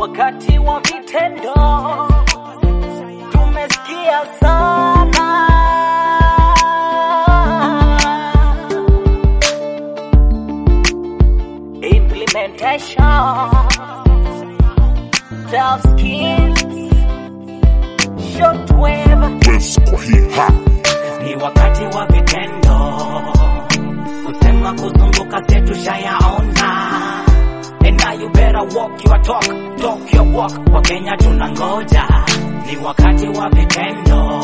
wakati wa vitendo, tumesikia sana. Implementation, self skills, shortwave West kwa hii ha ni wakati wa vitendo, kusema kuzunguka zetu shayaona. And now you better walk your talk, talk your walk. Kwa Kenya tunangoja, ni wakati wa vitendo,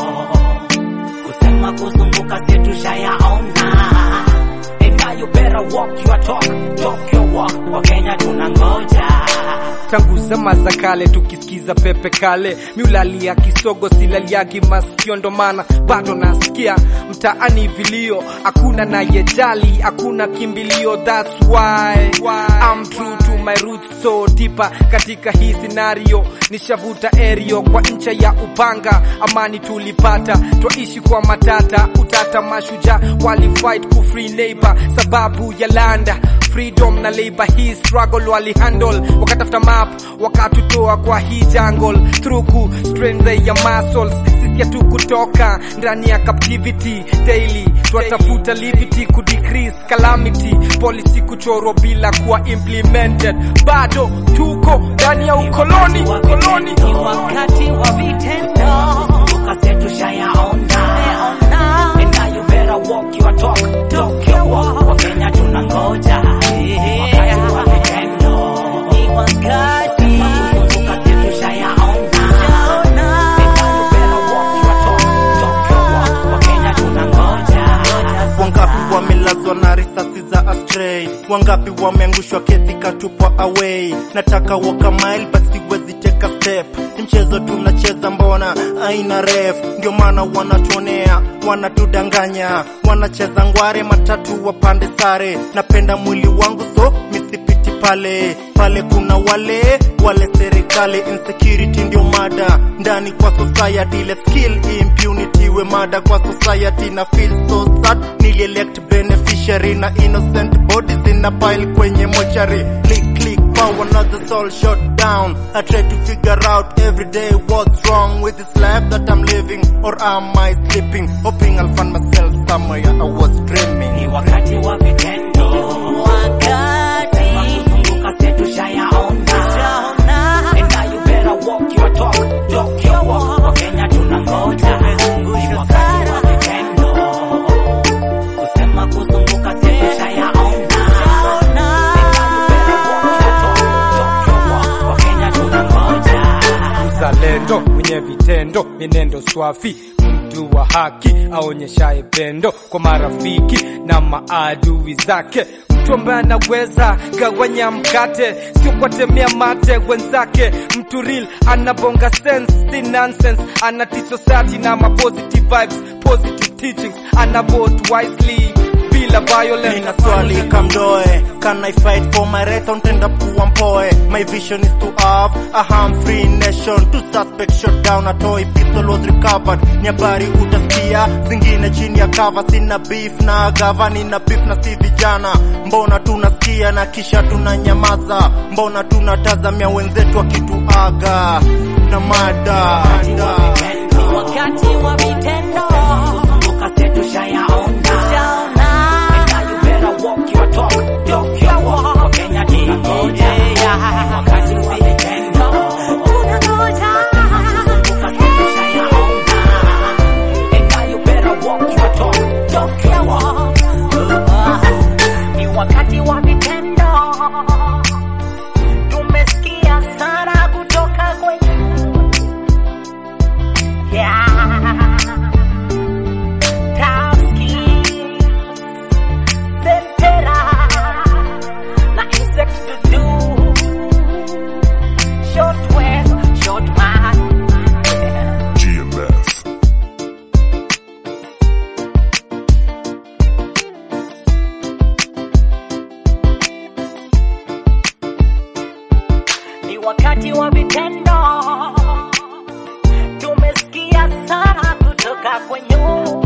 kusema kuzunguka zetu shayaona. And now you better walk your talk, talk your walk. Kwa Kenya tunangoja. tangu zama za kale tukisikiza pepe kale miulalia kisogo silaliagi masikio ndo maana bado nasikia mtaani vilio hakuna nayejali hakuna kimbilio that's why I'm true to my roots so deeper katika hii scenario nishavuta erio kwa ncha ya upanga amani tulipata twaishi kwa matata utata mashuja walifight ku free neighbor sababu ya landa freedom na labor hii struggle walihandle wakatafuta map wakatutoa kwa hii jungle through ku strength ya muscles sisi hatu kutoka ndani ya captivity daily twatafuta livity ku decrease calamity policy kuchorwa bila kuwa implemented bado tuko ndani ya ukoloni ukoloni Ni wakati wa vitendo, kuzunguka zetu shayaona. And now you better walk your talk, talk your walk. Kwa Kenya tunangoja, wakati wa vitendo, ni wakati kuzunguka zetu shayaona. And now you better walk your talk, talk your walk. Kwa Kenya tunangoja. wangapi wamelazwa na risasi za astray wangapi wameangushwa kesi katupwa away nataka waka mile but siwezi take a step ni mchezo tunacheza mbona aina ref ndio maana wanatuonea wanatudanganya wanacheza ngware matatu wapande sare napenda mwili wangu so misipiti pale pale kuna wale wale serikali insecurity ndio mada ndani kwa society let's kill impunity we mada kwa society na feel so sad nilielect beneficiary na innocent bodies in a pile kwenye mochari click click power another soul shot down I try to figure out every day what's wrong with this life that I'm living or am I sleeping hoping I'll find myself somewhere I was dreaming Ni wakati wa vitendo, wakati kuzunguka zetu shayaona. And now you better walk your talk, talk your walk. Kwa Kenya tunangoja, ni wakati wa vitendo, kusema kuzunguka zetu shayaona. And now you better walk your talk, talk your walk. Kwa Kenya tunangoja. mzalendo mwenye vitendo mienendo swafi mtu wa haki aonyeshaye pendo kwa marafiki na maadui zake mtu ambaye anaweza gawanya mkate sio kwatemea mate wenzake mtu real anabonga sense si nonsense ana teach society na ma positive vibes positive teachings ana vote wisely bila violence Nina swali kamdoe Can I fight for my rights Untenda kuwa mpoe My vision is to have a harm-free nation Two suspects shot down A toy pistol was recovered Ni habari utasikia Zingine chini ya cover Sina beef na gava Nina beef na si vijana Mbona tunasikia na kisha tunanyamaza Mbona tunatazamia wenzetu wakituaga Na mada Ni wakati wa vitendo, kuzunguka zetu shayaona. And now you better walk your talk, talk your walk. Kwa Kenya tunangoja, ni wakati wa vitendo, kuzunguka zetu shayaona. And now you better walk your talk, talk your walk. Ni wakati wa vitendo, tumesikia sana kutoka kwenye Yeah. Taski. Sentera. Na insect to do. Short wave, short man. Yeah. GMF Ni wakati wa vitendo. Tumesikia sana kutoka kwenye